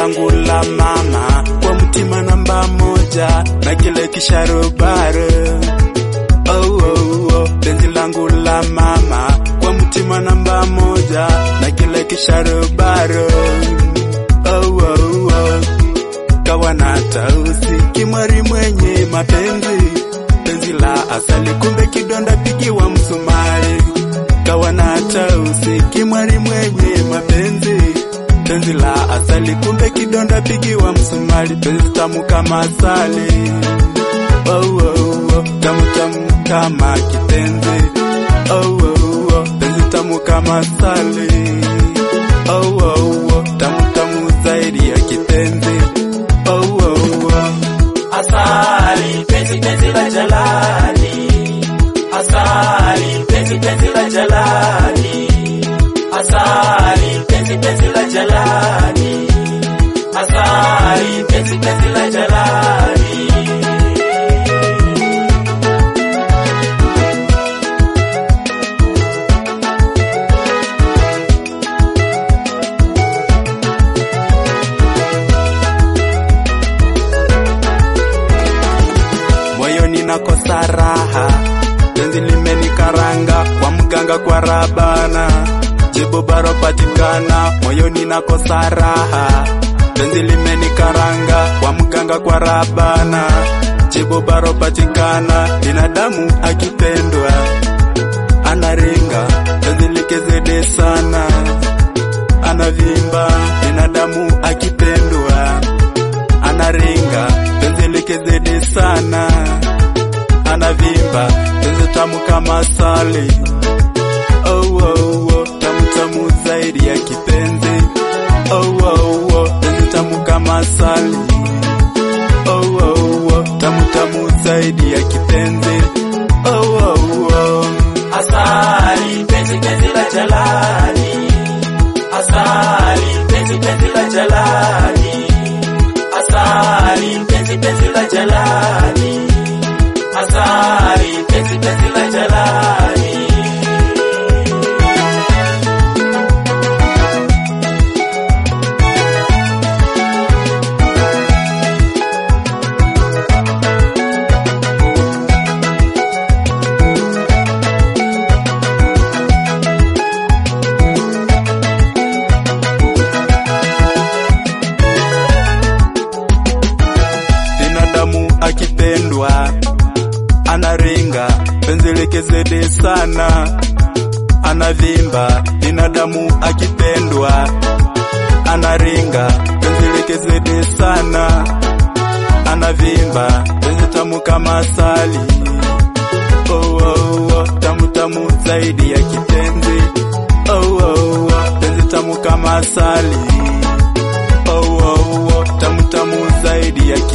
langu la mama kwa mtima namba moja na kile kisharobaro oh, oh, oh. penzi langu la mama kwa mtima namba moja na kile kisharobaro oh, oh, oh. kawa na tausi kimwari mwenye mapenzi penzi la asali kumbe kidonda pigiwa msumari kawa na tausi kimwari mwenye mapenzi penzi la asali kumbe kidonda pigiwa msumari penzi tamu kama asali oh, oh, oh. tamu tamu kama kipenzi oh, oh, oh. penzi tamu kama asali oh, oh, oh. tamu tamu zaidi ya kipenzi oh, oh, oh. Asali, penzi penzi la jalali. Asali, penzi penzi la jalali. Asali, penzi penzi la jalali. Asali, penzi penzi la jalali. moyoni nakosa raha, penzi limenikaranga kwa mganga kwa rabana, jibu baro patikana, moyoni nakosa raha, penzi limenikaranga kwa mganga kwa rabana, jibu baro patikana, binadamu akipendwa anaringa, penzi likezede sana, anavimba, binadamu akipendwa anaringa penzi likezidi sana, anavimba penzi tamu kama asali oh, oh, oh, tamu tamu zaidi ya kipenzi oh, oh, oh, penzi tamu kama asali oh, oh, oh, tamu tamu zaidi ya kipenzi oh, oh, oh. Asali, penzi penzi la jalali. Asali, penzi penzi la jalali. Asali, penzi penzi la jalali. Asali, penzi penzi la jalali. binadamu akipendwa anaringa penzi likezidi sana anavimba binadamu akipendwa anaringa penzi likezidi sana anavimba penzi tamu kama asali oh, oh, oh, tamu tamu zaidi ya kipenzi oh, oh, oh, penzi tamu kama asali oh, oh, oh, tamu tamu zaidi ya